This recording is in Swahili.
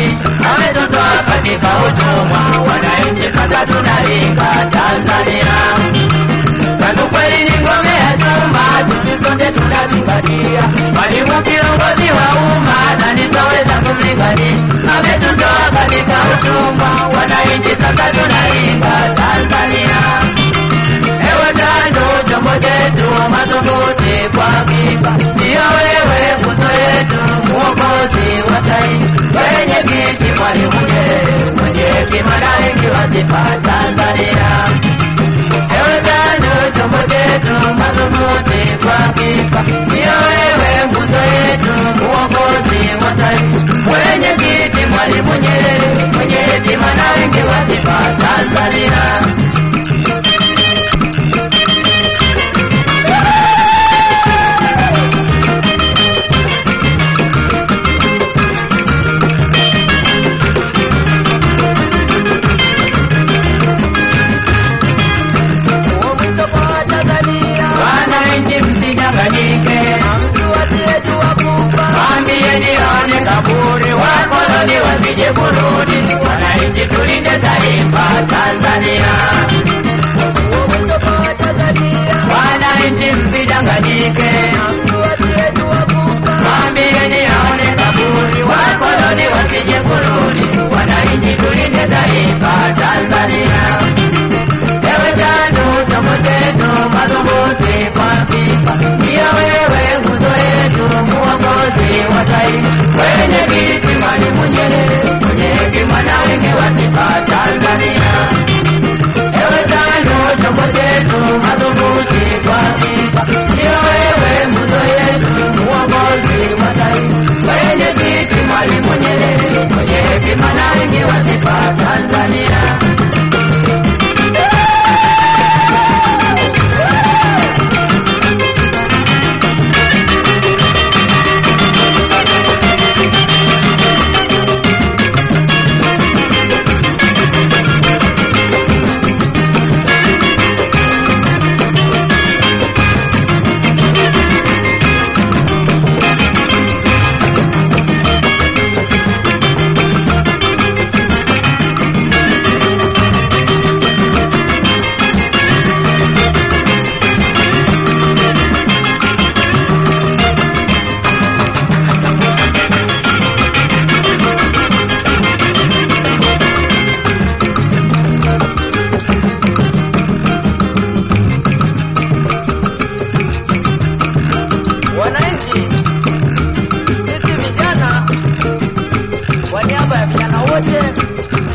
mlingani, ametutoa katika utumwa. Wananchi sasa tunaringa Tanzania, tatu kweli ni ngome ya chuma, sisi sote tunazingatia. Mwalimu kiongozi wa umma na nitaweza kumlingani, ametutoa katika utumwa. Wananchi sasa tunaringa Tanzania. Ewe tando chombo chetu madhubuti kwa hakika, ndiyo wewe nguzo yetu, mwokozi wa taifa, wenye kiti Mwalimu Nyerere, mwenye hekima na wengi wa sifa Tanzania. Ewe tando chombo chetu madhubuti kwa hakika, ndiyo wewe nguzo yetu, mwokozi wa taifa, wenye kiti Mwalimu Nyerere, mwenye hekima na wengi wa sifa Tanzania. Wananchi msidanganyike, mwambieni aone kaburi, wakoloni wasije kurudi. Wananchi tulinde taifa Tanzania. Wananchi msidanganyike, mwambieni aone kaburi, wakoloni wasije kurudi. Wananchi tulinde taifa Tanzania. Ewe tano chombo chetu madhubuti kwa sifa, ndiyo wewe nguzo yetu, muongozi wa taifa, wenye kiti Mwalimu Nyerere, mwenye hekima na wingi wa sifa Tanzania. Ewe tano chombo chetu madhubuti kwa sifa, ndiyo wewe nguzo yetu, muongozi wa taifa, wenye kiti Mwalimu Nyerere, mwenye hekima na wingi wa sifa Tanzania. Wananchi, sisi vijana, kwa niaba ya vijana wote